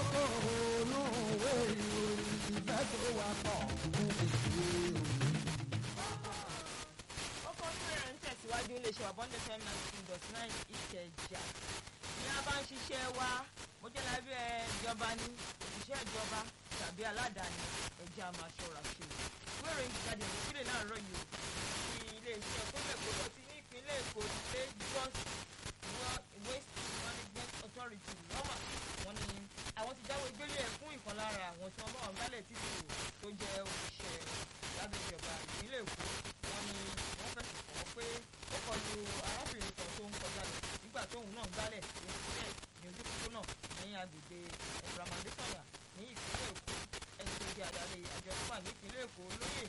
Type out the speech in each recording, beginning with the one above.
ònú òwe ìròyìn ìfẹ́ tó wà pọ̀ fún ìwé òní. ọkọ̀ fúnra ń tẹ̀síwájú iléeṣẹ́ wa bond fm nineteen dot nine ìkẹjà ní a bá ń ṣiṣẹ́ wa mo jẹ́ lábẹ́ ìjọba ní òṣìṣẹ́ ìjọba tàbí aládàáni ẹ̀jẹ̀ a máa ṣọ́ra ṣe wẹ́rẹ̀ ìjáde ìdílé náà rọ̀ yìí ti iléeṣẹ́ kóbẹ̀ gbọdọ̀ ti ní ìpínlẹ̀ èkó lagos waste management authority lọ́mà wọ́n ní àwọn ti jáwé gbélé ẹ̀ fún ìkan lára àwọn tí wọ́n bá wọn gbálẹ̀ títì tó jẹ́ òṣìṣẹ́ lábẹ́ ìjọba ìpínlẹ̀ èkó wọ́n ní wọ́n fẹ̀sùn kàn wọ́n pé ó kọlu arábìnrin kan tó ń kọjá lọ nígbà tóun náà gbálẹ̀ tó ń sílẹ̀ ní ojú pópó náà ní agbègbè ẹ̀bùràmàdésọ̀yà ní ìpínlẹ̀ èkó ẹni tó jẹ́ adarí àjọ fúnpa ní ìpínlẹ̀ èkó lóyè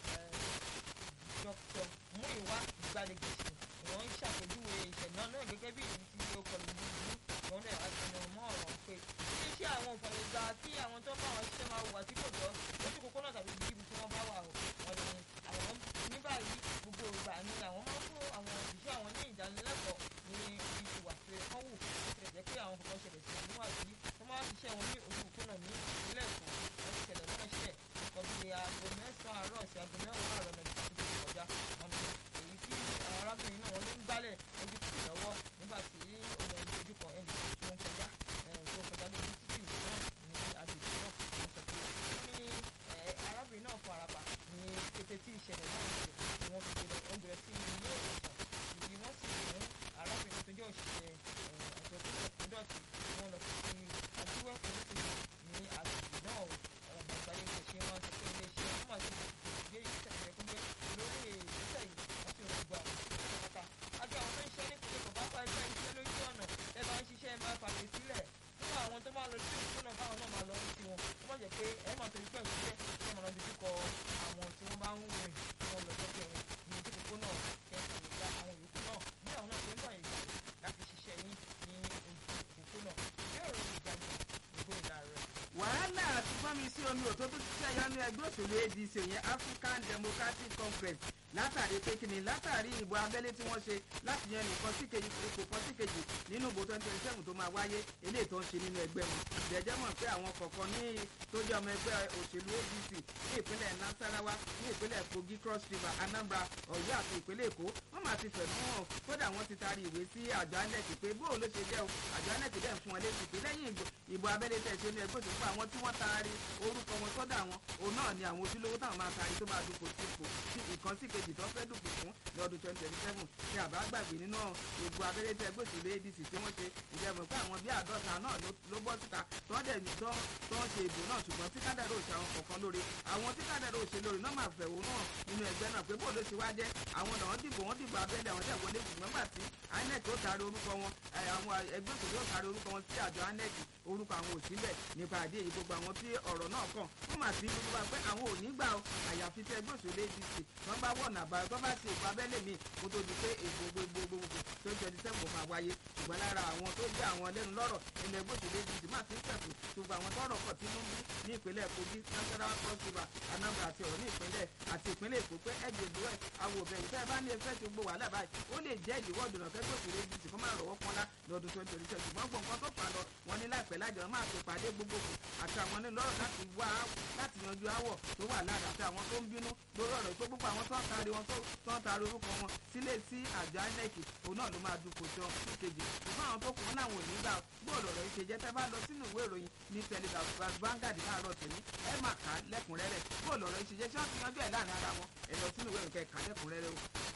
dr muiwa ìgbàlejòsì wọ́n ń ṣàpèjúwe ìṣẹ̀lẹ̀ náà gẹ́gẹ́ bí èyí tí ó kọlu búburú wọ́n dẹ̀ àtẹnumọ́ ọ̀rọ̀ pé iléeṣẹ́ àwọn òfàlẹ̀ gba kí àwọn tó bá wọn ṣiṣẹ́ máa wà tí kò tọ́ lójú kókó náà tàbí ibi tí wọ́n bá wà o wọ́n ní àwọn ní báyìí gbogbo ìgbà ni àwọn máa ń fún àwọn òṣìṣẹ́ àwọn ní ìdánilẹ́kọ̀ọ́ ní ibi ìwà tó yẹ kán wù ó ti jẹ́ pé àwọn kọ̀ọ̀kan ṣẹlẹ̀ sí àwọn àti wọ́n máa ń ṣiṣẹ́ wọn ní ojú kókó náà ní ìpínlẹ̀ èkó wọ́n ti ṣẹlẹ̀ náà ṣẹ̀ nǹkan bíi aago mẹ́sàn-án àárọ̀ sí aago mẹ́wàá àárọ̀ náà ti ti kọjá wọn ni èyí tí àwọn arábìnrin náà wọ́n ló ń gbálẹ̀ ojú títì lọ́wọ́ nígbà tí ọmọ ẹni ojú kan ẹni tó ń kọjá tó ń kọjá lójú títì náà ní agbègbè náà wọ́n sọ pé ó ní arábìnrin náà farapa ní kété tí ìṣẹ̀lẹ̀ náà ṣe ni wọ́n fi gbé lọ bẹ̀rẹ̀ sí ilé ìwòsàn ìdí wọ́n sì mú arábìnrin tó jẹ́ òṣìṣẹ́ àjọ tó lọ fún dọ̀tí tí wọ́n lọ fi àdúrà fún títì ní agbègbè náà ọ̀rọ̀ àgbáyé kò ṣe wọ́n sọ pé iléeṣẹ́ wọ́n máa ti gbé ìgbésẹ̀ tó yẹ kó gbé lórí ìgbésẹ̀ yìí wọ́n sì ń gba pátá. àjọ àwọn tó ń ṣiṣẹ́ nípìnlẹ̀ kò bá pa ẹgbẹ́ iṣẹ́ lójú ọ̀nà ẹ bá ń ṣiṣẹ́ ẹ máa fàgbé sílẹ̀ fún àwọn tó máa lọ sí ìfúnná káwọn náà máa lọ sí wọn ó má jẹ́ pé ẹ máa torí pẹ̀lú iṣẹ́ tí wọ́n máa lọ dojú kọ àwọn tí wọ́n bá ń rìn tí wọ́n lọ sọ́kẹ́ wọn ní ojú kókó náà kẹ́kọ̀ọ́ ìgbà àwọn yòókù náà bí àwọn náà ṣe ń bọ̀ ìgbà láti ṣiṣẹ́ yín ní ojú kókó náà yóò rọ ìgbàgbọ́ ìgbó ìlà rẹ̀. wàhálà àti fọ́nmi sí omi òtó tó ti ṣẹ̀yọ́ ní ẹgbẹ́ òṣèlú adc òyìn african democratic congress látàrí pé kíni látàrí ìbò abẹ́lé tí wọ́n ṣe láti yan nìkan sí kejì ipò kan sí kejì nínú ìbò twenty twenty seven tó máa wáyé eléyìí tó ń ṣe nínú ẹgbẹ́ wọn jẹ́jẹ́ mọ̀ pé àwọn kọ̀ọ̀kan ní tó jẹ́ ọmọ ẹgbẹ́ òṣèlú adc ní ìpínlẹ̀ nasarawa ní ìpínlẹ̀ kogi cross river anambra ọ̀yọ́ àti ìpínlẹ̀ èkó wọ́n máa ti fẹ̀mú hàn kódà wọ́n ti taari ìwé sí àjọ anec pé bóò ló ṣe jẹ́ o àjọ anec dẹ̀ fún wọn létí pé lẹ́yìn ìbò abẹ́lé tẹ̀ ṣe ní ẹgbẹ́ òṣèlú àwọn tí wọ́n taari orúkọ wọn sọ́dọ̀ àwọn òun náà ni àwọn ojúlówó táwọn máa taari tó máa dupò sí ipò sí ìkan sí kejì tó fẹ́ dupò fún lọ́dún twenty twenty seven ní àbá gbàgbé nínú ìbò abẹ́lé tẹ̀ ẹgbẹ́ òṣèlú adc tí wọ́n ṣe ìjẹ́mọ̀ pé àwọn bí àádọ́ta náà ló bọ́ síta tó ń dẹ̀ tó ń ṣe ìbò náà ṣùgbọ́n tí kádàrá òṣè àwọn kọ̀ọ̀kan lóore àwọn tí kádàrá òṣè lóore náà máa fẹ̀wò náà nínú ẹgbẹ́ náà pé bóòlù ti wá jẹ́ àwọn náà dìbò wọ́n dìbò abẹ́lé àwọn tẹ̀ wọlé ṣùgbọ́n gbà tí inec ó taari orúkọ wọn àwọn ẹgbẹ́ òṣèlú ó taari orúkọ wọn sí àjọ inec orúkọ àwọn òsínbẹ̀ nípa àdé èyí gbogbo àwọn tí ọ̀rọ̀ náà kàn wọ́n mà sí gbogbo wa pé àwọn ò ní gbà ó àyàfi tí ẹgbẹ́ òṣèlú adc wọ́n bá wọ̀nà àbáyọ tó bá ti èkó abẹ́lé mi kó tó di pé èkó gbogbogbò tó ń twenty seven máa wáyé ṣùgbọ́n lára àwọn tó jẹ́ àwọn lẹ́nu lọ́rọ̀ nínú ẹgbẹ́ òṣèlú adc máa ti ń tẹ̀sùn ṣùgbọ́n àwọn tọ́rọ̀ pọ̀ tí wọ́n ní ìpínlẹ̀ kogi nasarawa cross river anambra àti ọ̀rọ̀ ní ìpínlẹ̀ àti ìpínlẹ̀ èkó pé ẹ̀jẹ̀ ìdúró ẹ̀ àwọn òbẹ̀rù tẹ́ ẹ bá ní ẹfẹ́ ti gbó wàhálà báyìí ó lè jẹ́ ìdíwọ́ ìdùnnà kẹ́gbẹ́ òṣèlú adc kó máa rọ̀wọ́ pọ́nlá lọ́dún twenty twenty seven ṣùgbọ́n gbọ̀ngàn tó fà lọ wọn ní láìpẹ́ lájọ máa fi pàdé gbogbogbò àti àwọn ní lọ́rọ̀ láti wá láti yanjú áwọ̀ tó wà lára àti àwọn tó ń bínú lórí ọ̀rọ̀ tó gbogbo àwọn tó ń taari wọn tó ń taari orúkọ wọn sílé sí àjọ inec òun náà ló máa dupò jọ sí kejì ṣùgbọ́n àwọn tó kù wọn làwọn ò ní gbà gbọ́dọ̀ ọ̀rọ̀ yìí ṣe jẹ́ tẹ́ bá lọ sínú ìwé ìròyìn ní telegraph Vanguard láàárọ̀ tèmi ẹ máa kà á lẹ́kùnrẹ́rẹ́ gbọ́dọ̀ ọ̀rọ̀ yìí ṣe jẹ́ ṣé wọ́n ti yanjú ẹ̀ láàrin ara wọn ẹ lọ sínú ìwé ìròyìn kẹ́ kà á lẹ́kùnrẹ́rẹ́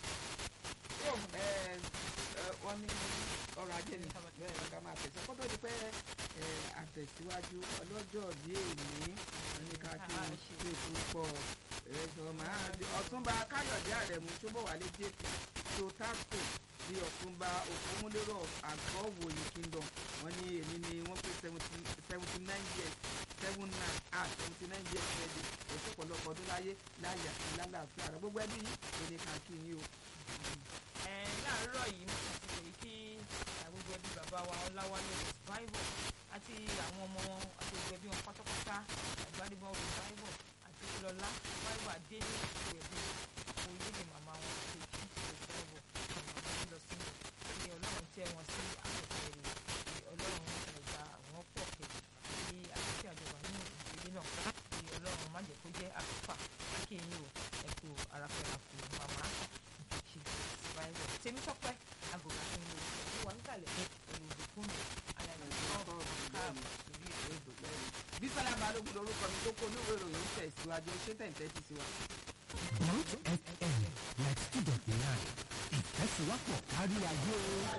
o. wọ́n ní ọrọ̀ ajé ni bẹ́ẹ̀ ni ká máa tẹ̀sán kó tó di pé àtẹ̀síwájú ọlọ́jọ́ bí èmi ní ká kí n ṣe púpọ̀ ẹ̀sọ́ máa di ọ̀túnba káyọ̀dé àrẹ̀mú ṣọ́bọ̀wálé jp sotasco bí ọ̀túnba òfómúlérò àgọ́wòye kingdom wọ́n ní èmi ni wọ́n pé seventy nine years seven nine ah seventy nine years ready èso pọ̀lọpọ̀ ọdún láyé láyà lálàáfíà rẹ̀ gbogbo ẹbí yìí ní ká kí yín o. ẹ láàárọ̀ yìí mo ti pè kí gbogbo ẹbí bàbá wa ọláwálé revival àti àwọn ọmọ wọn àti gbogbo ẹbí wọn pátápátá àgbàdìbọn revival àti lọlá revival adéyé gbogbo ẹbí oyèlè màmá wọn kejì revival màmá wọn lọ sí ilé ọlọ́run tẹ́ wọn sí àpẹẹrẹ ọlọ́run ẹ̀dá àwọn pọ̀ kejì ní balógun lorúkọ mi tó kó olówó ìròyìn ń tẹ̀síwájú ṣé tẹ̀ǹtẹ̀ ti sí wa. Root FM like student nine ìfẹsíwápọ̀ kárí ayé.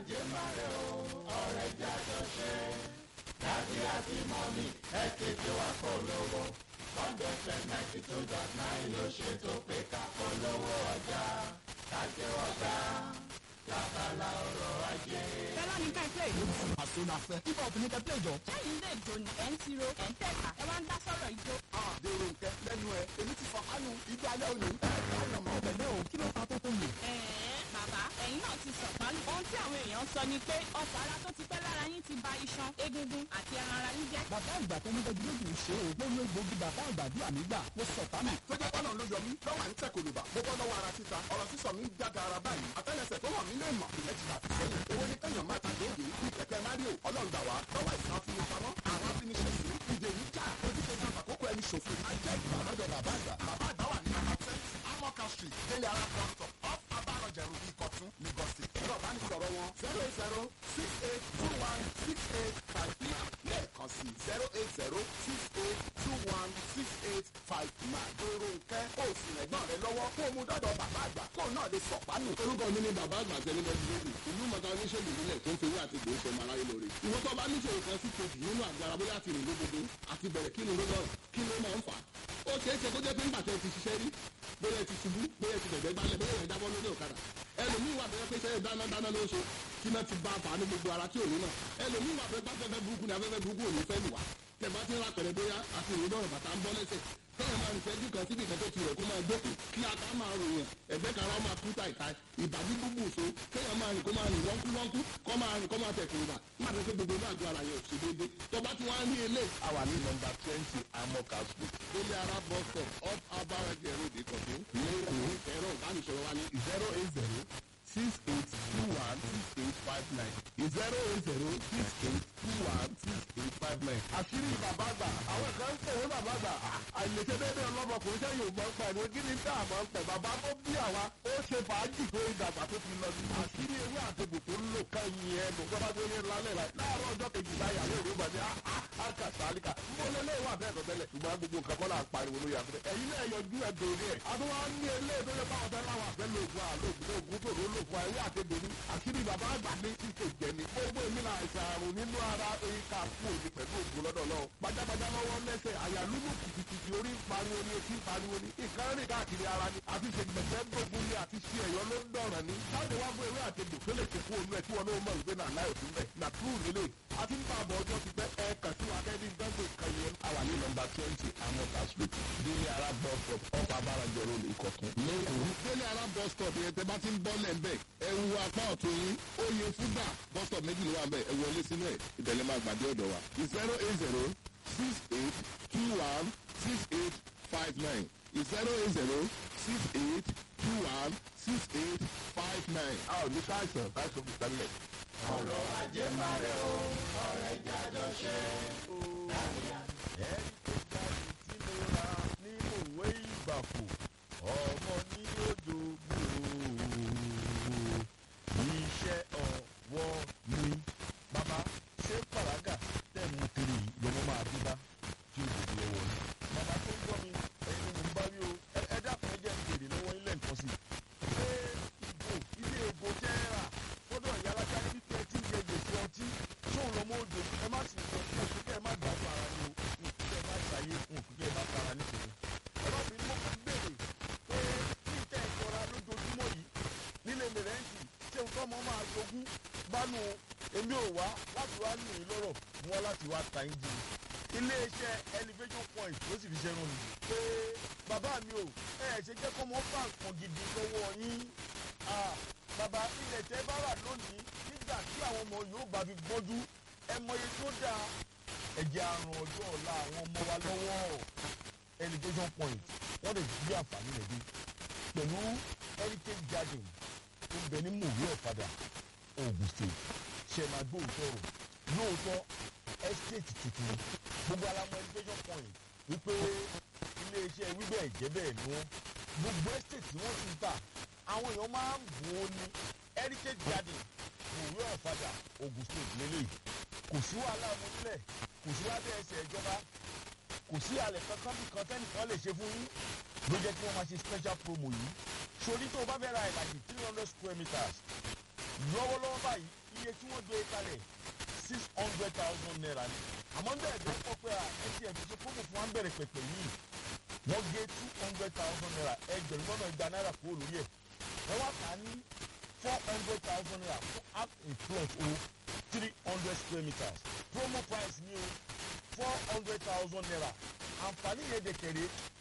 fẹ́lá ní ká ẹ play. àsonàfẹ́ hip hop ní kẹ́pẹ́ ìjọ. sẹ́yìn ilé ìjó ni ẹ̀ ń tiro ẹ̀ ń tẹ̀ka ẹ wá ń dá sọ̀rọ̀ ìjó. dèrò nkẹ lẹ́nu ẹ èmi ti fọ kánú ìgbà alẹ́ òní. ọ̀nà mọ̀ bẹ̀rẹ̀ o kí ló ta tó tó yẹ. ẹ̀ẹ́n bàbá ẹ̀yin náà ti sọ̀pálù. ohun tí àwọn èèyàn sọ ni pé ọ̀fọ̀ ara tó ti pẹ́ lára yín ti ba iṣan egungun àti ẹran ara yín jẹ́. bàbá àgbà tó ní bẹ́ẹ̀ lójú ṣe o lórí egbògi bàbá àgbà bí àmì gbà mo sọ tánù. tó jẹ́ pọ́nà ló yọ mí lọ́wọ́ à ń tẹ̀ kòlùbà mo bọ́ lọ́wọ́ ara títa ọ̀rọ̀ sísọ mi ń jága ara báyìí àtẹ́lẹsẹ̀ tó wà mí lè mọ̀ ìyẹn ti dà sí sẹ́yìn owó ní kẹ́yàn máa tàbí òbí bí kẹ̀kẹ́ mario ọlọ́run gbà wá lọ́wọ́ ìsàn afinipamọ́ àwọn afiniṣẹ́sì ìdè yìí já ojúṣe náà àkókò ẹni ṣòfò ajẹ́ ìgbà lọ́dọ̀ bàbá àgbà bàbá àgbà wà ní absent amoka street délé ara pastor off abarọ̀jẹ̀rù ìkọ̀tún lagos state ẹ̀rọ ìbánisọ̀rọ̀ wọn zero eight zero six eight two one six eight five three lẹ́ẹ̀kan sí zero eight zero six eight two one six eight five nine. èrò nkẹ́ kó o sì rẹ̀gbọ́n rẹ lọ́wọ́ kó o mú dọ́dọ̀ bàbá àgbà kó o náà lè sọ̀pánù. orúkọ mi ni bàbá àgbà tẹni bẹ́ẹ̀ lórí ìlú mọ̀ta oníṣègùn ìbílẹ̀ tó ń fi owó àti gbòó sọmọ aráyé lórí. ìwọ́n tó bá níṣòro kan sí kejì nínú àgọ́ ara bóyá àti ìrìn lódodo àti bẹ̀rẹ̀ kí ni ló lọ́rùn kí ló máa ń fà á. ó ṣeé ṣe kó jẹ́ pé ńgbà tẹ́ ti ṣiṣẹ́ rí bóyá ti ṣubú bóyá ti dẹ̀gbẹ́ gbálẹ̀ bóyá ìrìn jábọ́ lórí ọ̀kadà ẹlòmíì wà bẹ́ẹ̀ pé sẹ́yìn dáná dáná ló ń ṣe kí náà ti bá a fà á ní gbogbo ara tí ò ní náà ẹlòmíì wà bẹ́ẹ̀ gbáfẹ́fẹ́ burúkú ni afẹ́fẹ́ burúkú ò ní fẹ́ lù wá tẹ̀bá ti ń ra pẹ̀lẹ́ bóyá àti ìrìn náà bàtà ń bọ́ lẹ́sẹ̀ tẹ́yìn máa ń fẹ́jú kan síbi ìkan tó ti rẹ̀ kó máa dókè kí ata máa ròyìn ẹ̀gbẹ́ kan ara máa kú tàìtàì ìbàdí gbogbo òṣó tẹ́yìn máa rìn kó máa rìn wọ́nkú wọ́nkú kó máa rìn kó máa tẹ̀ kùrùbà má tẹ́ pé gbogbo náà gbọ́ ara yẹn ò ṣe déédéé tó bá ti wá ní ilé. àwa ní nọmba twenty amoka street délé ara bus stop off abarajẹ road ìkọ̀tún lẹ́kọ̀ọ́ ẹ̀rọ ìbánisọ̀rọ̀ wa ní zero eight zero six eight two one six eight five nine zero eight zero six eight two one six eight five nine. àṣírí bàbá àgbà àwọn kan ń pèwé bàbá àgbà àìlèṣe déédéé ọlọ́mọkùnrin sẹ́yìn ò mọ̀ ń pẹ̀ ní kí ni tá a mọ̀ ń pẹ̀ bàbá tó bí àwa ó ṣe fàájì tó ìdàgbà tó fi lọ sí. àṣírí ewé àtẹ̀bù tó ń lò kẹ́yìn ẹnu gbọ́dọ̀ tó yẹ lálẹ́ rẹ̀ láàárọ̀ ọjọ́ kejì láyà ló rí bàjẹ́ àkà sálíkà mbọ́lẹ̀ lé wà bẹ́ẹ̀ tọ́tẹ́lẹ̀ ṣùgbọ́n gbogbo nǹkan kọ́ là ń pariwo lórí àfẹ́ ẹ̀yin náà yọjú ẹ̀ dòrí ẹ̀ àtúwá ní ilé tó yẹ báwọn fẹ́ láwọn àfẹ́ lóògùn àlóògùn lóògùn tó ló lò fún ẹ̀wé àtẹ̀bù ní àṣírí bàbá àgbà ní tí kò jẹ ní gbogbo èmi là àìsàn àrùn nínú ara eríkà fún òní pẹ̀lú ògùn lọ́dọ̀ lọ gbajàgbajà lọ́wọ́ lẹ́sẹ̀ àyà lúlù kìkìkì orí ń pariwo ni etí ń pariwo ni ìkan rìn káàkiri ara ni àti ṣe gbẹ̀gbẹ́ gbógun ni àti ṣe ẹ̀yọ́ ló ń dọ̀ràn ni láti wá fún ewé àtẹ̀gbò tó lè ṣe fún olú ẹ̀ tí wọn náà mọ̀ wípé náà láì òtún bẹ̀ nà túrù nílé àti ń bá àbọ̀ ọjọ́ ti pẹ́ ẹ kàn sí wa kẹ́ni gbẹ́gbẹ́ kan yẹn. àwa ní nọmba twenty amoka street délé ara bus stop ọkọ abárajọ road ìkọ̀tún. lẹ́kọ̀ọ́ délé ara bus stop yẹn tẹ́ bá ti ń bọ́ lẹ́ńbẹ̀ ẹ wu apá ọ̀tún yín ó yẹ fúgbà bus stop méjì ló wà ń bẹ̀ ẹ wọlé sínú ẹ̀ ìtẹ̀lẹ́ máa gbàdé ọ̀dọ̀ wa zero eight zero six eight two one six eight five nine zero eight zero six eight two one six eight five nine. a ò ní káàsán káàsán fi tẹ́lẹ̀. ọmọ ní odò gbòòrò iṣẹ́ ọwọ́ mi. bàbá ṣé pàrágà tẹ̀ mú kiri lọ́mọ máa bí bá tí ó dòdò lọ́wọ́ ni. bàbá tó ń gbọ́ mi ẹ̀yin ni mò ń bá rí o Ẹ- ẹ dákun ẹ jẹ́ ń béèrè lọ́wọ́ ilé nǹkan sí i. ṣé ìgò ilé ìgò tẹ́ ẹ rà fọ́dọ̀ ìyá alájà níbi tí ẹ ti ń jẹ gbèsè ọtí ṣóun lọ́mọ òjò ẹ má sì sọ fún òkú kẹ́ ẹ má gbàgbọ́ ara ni o òkú kẹ́ ẹ má ṣàyè fún òkú kẹ́ ẹ má tara nítorí. ọlọ́bìnrin mo kàn béèrè pé kí ìtẹ́ ìkọra lójoojúmọ́ yìí nílé mẹrẹ́ǹtì ṣé nǹkan ọmọ máa jogún bánu èmi ò wá láti wá lù yín lọ́rọ̀ mú wá láti wá ta yín jìnnì iléeṣẹ́ elevation point ló sì fi ṣe rún mi pé bàbá mi ò ẹ ṣe jẹ́ kó mọ́ bá nǹkan gidi lọ́wọ́ yín Ah, bàbá ilẹ̀ tẹ́ bá rà lónìí nígbà tí àwọn ọmọ yóò bá fi gbọ́njú ẹ mọye tó dáa ẹ̀jẹ̀ àrùn ọjọ́ ọ̀la àwọn ọmọ wa lọ́wọ́ elevation point wọ́n lè gbé àǹfààní rẹ̀ dé pẹ̀lú heritage garden tó ń bẹ ní mòwe ọ̀fadà ogun state ṣe máa gbóòótọ́ rò lóòótọ́ estate tuntun gbogbo alamọ elevation point wípé iléeṣẹ́ wíbẹ̀ jẹ́ bẹ́ẹ̀ ni wọ́n gbogbo estate tí wọ́n ti ń tà àwọn èèyàn máa ń bò ó ní heritage garden mòwe ọ̀fadà ogun state lélẹ́yìí kò sí wàhálà ọmọ nílẹ̀ kò sí lábẹ́ ẹsẹ̀ ìjọba kò sí àlẹ́ kankan bí kan tẹ́nìkan lè ṣe fún yín ló jẹ́ kí wọ́n máa ṣe special promo yìí sórí tó o bá fẹ́ ra ìlàjì three hundred square meters lọ́wọ́lọ́wọ́ báyìí iye tí wọ́n gbé kalẹ̀ six hundred thousand naira ni àmọ́ ń bẹ̀rẹ̀ bẹ́ẹ̀ pọ̀ pé à atm ti ṣe promo fún wa ń bẹ̀rẹ̀ pẹ̀pẹ̀ yìí wọ́n gé two hundred thousand naira ẹgbẹ̀rún lọ́nà igba náírà kúrò lórí ẹ̀ wọ́n wá kà á ní four hundred thousand naira fún half a plot o three hundred square meters promo price ni o four hundred thousand naira àǹfààní yẹn dẹ̀kẹ̀rẹ̀